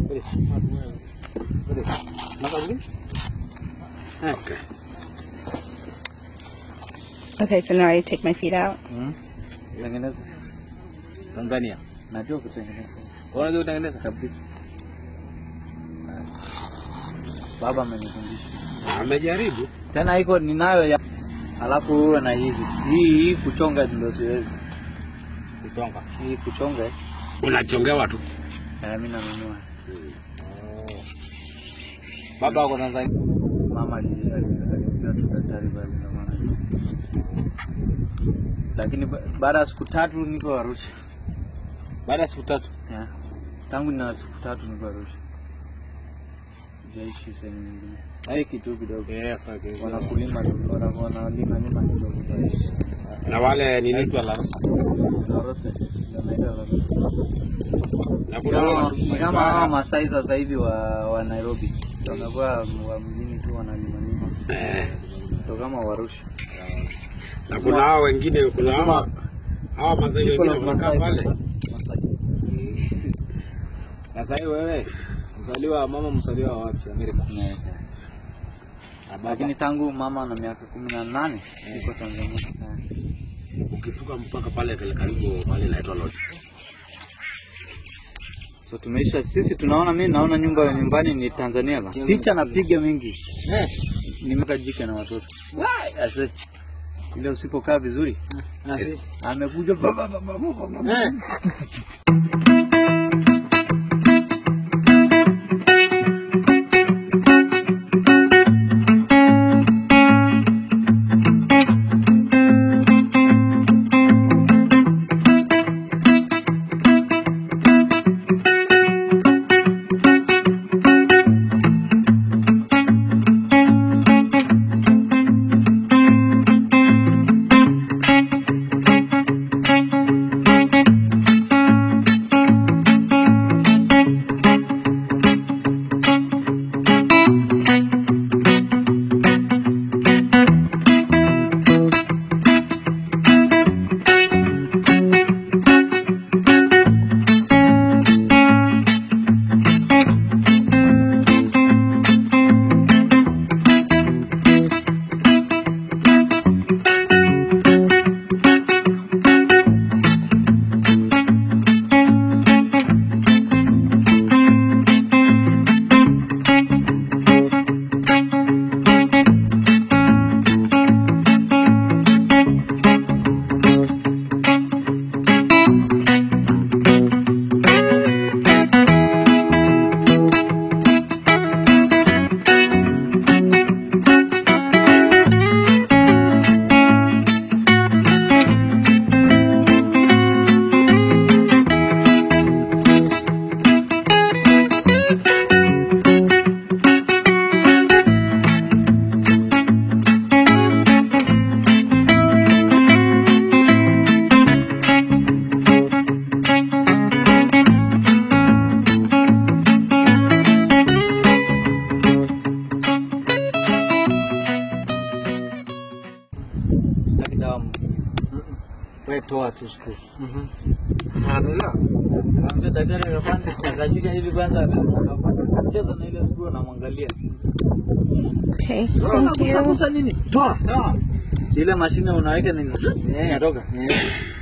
Okay. Okay, so now I take my feet out. Mm. Tengeneza. Tanzania. Najua kutengeneza. Unajua kutengeneza kabisa. Baba amenifundisha. Amejaribu. Tena iko ninayo ya alafu uwe na hizi. Hii hii kuchonga ndio siwezi. Kuchonga. Hii kuchonga eh, Unachongewa tu. mimi nanunua. Baba wako Tanzania. Mama ali- ali- alipiga tu daktari pale ndio maana. Lakini ba- baada ya siku tatu niko Arusha. Baada ya siku tatu. Yeah. Tangu nina siku tatu niko Arusha. Sijaishi sehemu nyingine. Hai kitu kidogo. Yes, okay. Wanakulima tu, wana- wanalima lima kidogo. Na wale nini? Naitwa Larosa. Larosa. Ndio naitwa Larosa. Na kuna Kama- wale Ni kama hawa Masai sasa hivi wa, wa Nairobi. So, wamekuwa wa mjini tu wanalima lima. eh, Ndio kama Warusha. na kuna hao wengine kuna hao hao mazai wengine wanakaa pale. Masai. Sasa hiyo wewe mzaliwa mama mzaliwa wa wapi Amerika? Yeah. Lakini tangu mama na miaka kumi na nane niko Tanzania. Yeah. Ukifuka mpaka pale kale karibu pale inaitwa Lodge. So tumeisha sisi tunaona, mimi naona nyumba ya nyumbani ni Tanzania la. Picha napiga mingi. Eh, Nimeka jike na watoto. Ase ile usipokaa vizuri na sisi. amekuja ba- ba- ba- ba- ba- ba- Eh. Sitaki dawa. Wewe toa tu siku. Anaelewa? Kaambia daktari akapanda akashika hivi kwanza akacheza na ile siku anamwangalia. Okay, thank you. Kusa nini? Toa. Toa. Si ile mashine unaweka ni zzz, inatoka.